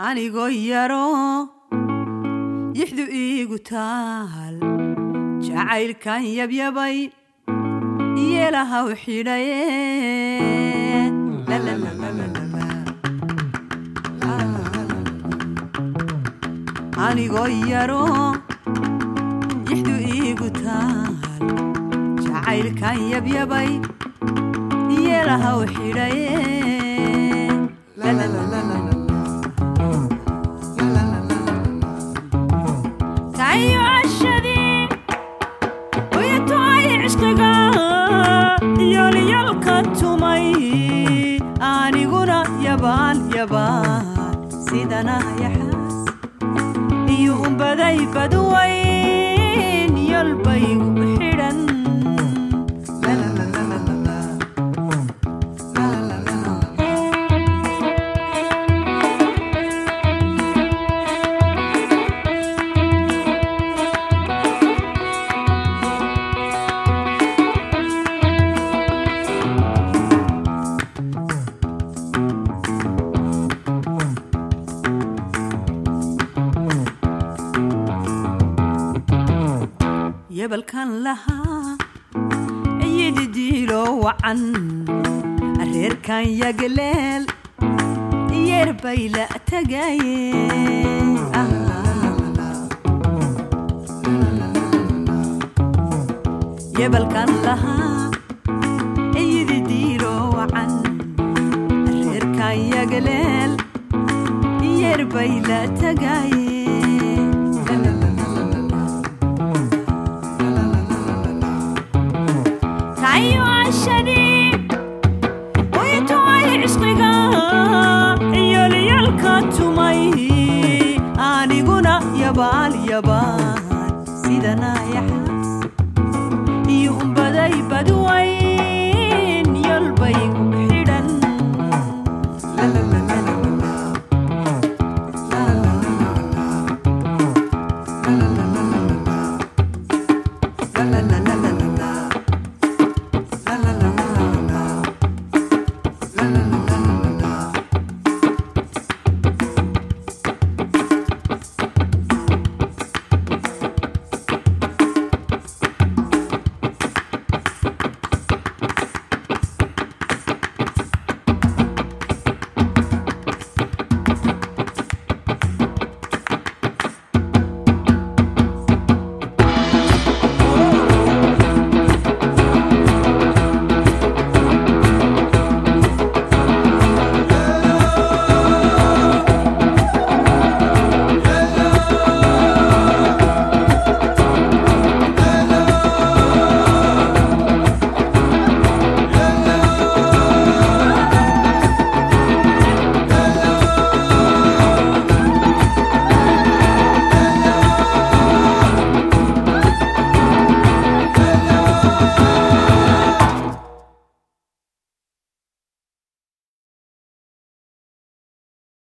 anigoo yaro yixdu iigu taal jacaylkan yabyabay yeelahaw xidhaye anigoo yaro yixdu iigu taal jacaylkan yabyabay yeelahaw xidhaye tayo cashadii uyatoay cishqiga yolyalka tumay aniguna yabaal yabaal sidana yaxaas iyo umbaday badwayn yolbaygu xidhan yebalkan lahaa yididiilo wacan reerkan yagaleel yeerbay la tagaye yebalkan lahaa yididiilo wacan reerkan yagaleel yeerbay la tagaye tayo cashadii uyatoay cishqiga yolyalka tumay aniguna yabaal yabaal sidana